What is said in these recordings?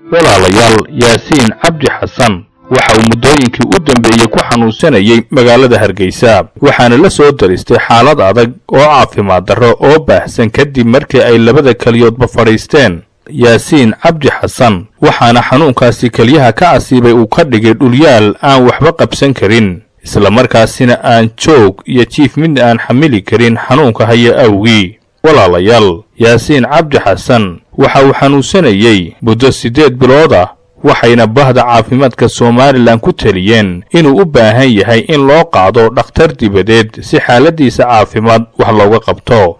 walaalayaal yaasiin cabdi xasan waxa uu muddooyinkii u dambeeyey ku xanuunsanayay magaalada hargeysa waxaana la soo daristay xaalad adag oo caafimaad darro oo baahsan kadib markii ay labada keliyoodba fadhiisteen yaasiin cabdi xasan waxaana xanuunkaasi keliyaha ka asiibay uu ka dhigay dhulyaal aan waxba qabsan karin islamarkaasina aan joog iyo jiif midna aan xamili karin xanuunka haya awgii walaalayaal yaasiin cabdi xasan waxa uu xanuunsanayey muddo siddeed bilood ah waxayna bahda caafimaadka somalilan ku teliyeen inuu u baahan yahay in loo qaado dhakhtar dibadeed si xaaladdiisa caafimaad wax looga qabto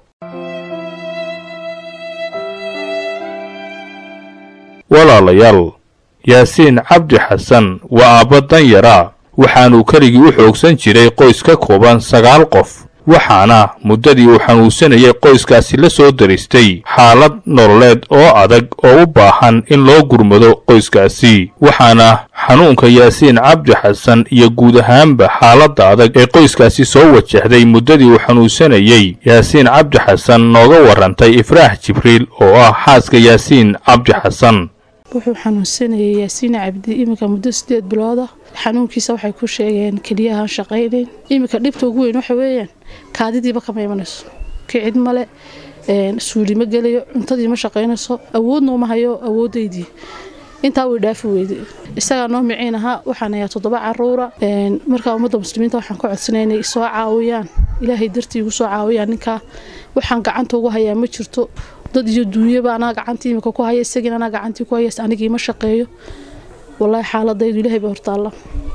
walaalayaal yaasiin cabdi xasan waa aabba danyara waxaanuu keligii u xoogsan jiray qoys ka kooban sagaal qof waxaana muddadii uu xanuunsanayay qoyskaasi la soo daristay xaalad nololeed oo adag oo u baahan in loo gurmado qoyskaasi waxaana xanuunka yaasiin cabdi xasan iyo guud ahaanba xaaladda adag ee qoyskaasi soo wajahday muddadii uu xanuunsanayey yaasiin cabdi xasan nooga warrantay ifraax jibriil oo ah xaaska yaasiin cabdi xasan wuxuu xanuunsanayay yaasiina cabdi iminka muddo sideed bilood ah xanuunkiisa waxay ku sheegeen keliyahaan shaqaynayn iminka dhibta ugu weyn waxa weeyaan kaadidiiba kama imanayso kicid male suuli ma gelayo cuntadii ma shaqaynayso awoodna uma hayo awoodaydii intaa way dhaafi weyday isagaa noo miciin ahaa waxaan ayaa toddoba caruura markaa ummadda muslimiinta waxaan ka codsanaya inay soo caawiyaan ilaahay dartii igu soo caawiyaan ninkaa waxaan gacanta ugu hayaa ma jirto dad iyo duunyaba anaa gacantii imika ku haya isagiina anaa gacantii ku haya anigii ma shaqeeyo wallaahi xaaladaydu ilaahay baa hortaalla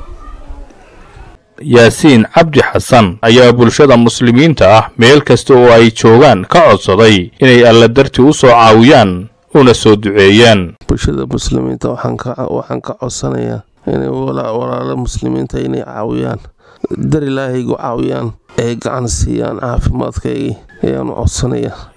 yaasiin cabdi xasan ayaa bulshada muslimiinta ah meel kasta oo ay joogaan ka codsaday inay alla dartii u soo caawiyaan una soo duceeyaan bulshada muslimiinta waxaan ka codsanayaa inay walaalo muslimiinta inay caawiyaan dar ilaahaygu caawiyaan ay gacan siiyaan caafimaadkaygii ayaanu codsanayaa